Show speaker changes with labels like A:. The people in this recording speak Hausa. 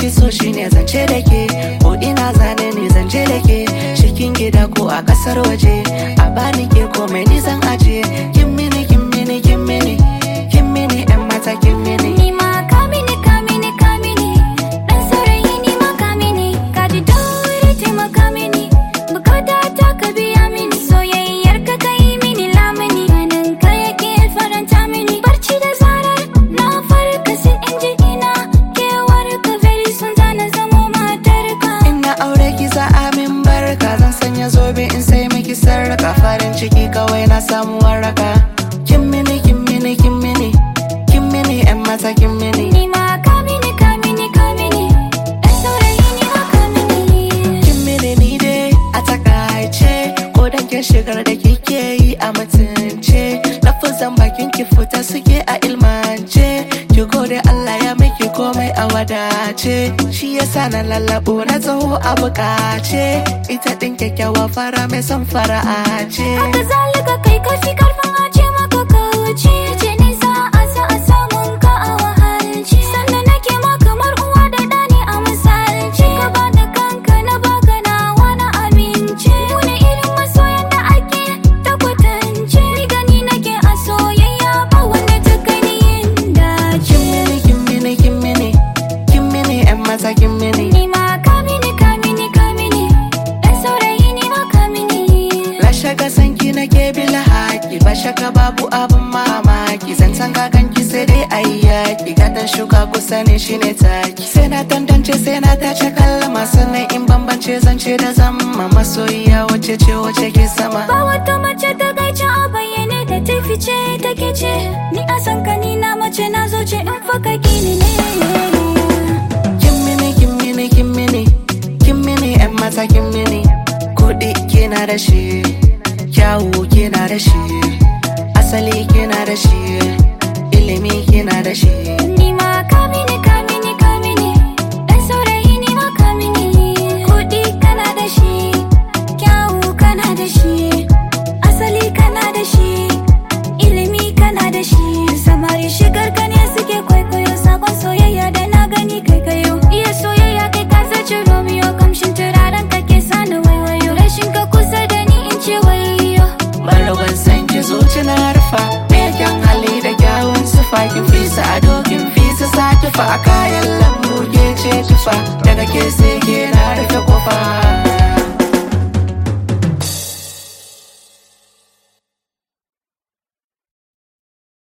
A: fi so shine zance da ke ko ina zane ne zance da ke cikin gida ko a kasar waje a bani ke komai ni zan ajiye kin mini kin mini kin mini kin mini yan mata kin mini
B: Ni ma ka mini ka mini ka mini Dan saurayi ni ma ka mini Ka ji daure taimaka mini Bukata ta ka biya mini Soyayyar ka kai mini lamuni Ganin ka yake faranta mini Barci da zarar na farka sai in ji ina Kewar ka very soon zana zamo matar ka
A: ina aure ki za a min barka zan sanya zobe in sai miki sarraka farin ciki kawai na samu waraka kin mini kin mini kin mini kin mini yan mata kin mini
B: Ni ma ka mini ka mini ka mini Dan saurayi ni ma ka mini
A: kin mini ni dai a takaice ko dan ke shigar da kike yi a mutunce lafazan bakin ki fita suke a ilmance ki gode Allah ya miki komai a wadace shi yasa na lallabo na taho a bukace ita din kyakkyawa fara mai son fara'a ce
B: Haka zalika kai kafi karfin ace maka kauce ce nisa a sa a samun ka a wahalci sannan nake ma kamar uwa da ɗani a misalci ka ba da kanka na baka na wani aminci wani irin masoyan da ake ta kwatance ni gani nake a soyayya ba wanda ta gani yin dace
A: kin mini kin mini kin mini yan mata kin mini
B: ni ma ka mini ka mini ka mini dan saurayi ni ma ka mini
A: La shaka sanki na ke bila haki ba shaka babu abin mamaki zancen kakanki sai dai ayi yaki gatan shuka kusa ne shine taki sai na tantance sai na tace kallama sannan in bambance zance da zama masoyiya wace ce wace ke sama
B: Ba wata mace ta gaice a bayyane da ta fice take ce Ni a san ka ni na mace na zo ce in faka gini ne
A: kin mini kin mini kin mini kin mini yan mata kin mini kuɗi kina da shi kyawu kina da shi asali kina da shi ilimi kina da shi
B: Ni ma ka mini ka mini ka mini Dan saurayi ni ma ka mini Kuɗi kana da shi Kyawu kana da shi Asali kana da shi Ilimi kana da shi Samari shigar ka ne suke kwaikwayo Sakon soyayya da na gani kai kayo Iya soyayya kai ka zaci Romeo Kamshin turaren ka ke sani waiwayo Rashin ka kusa da ni in ce wayo
A: Marawan san ki zuci na rufa Me kyan hali da kyawun sufa Kin fisa ado kin fisa sa tufa A kayan lambu ke ce tufa Daga ke sai ke na rufa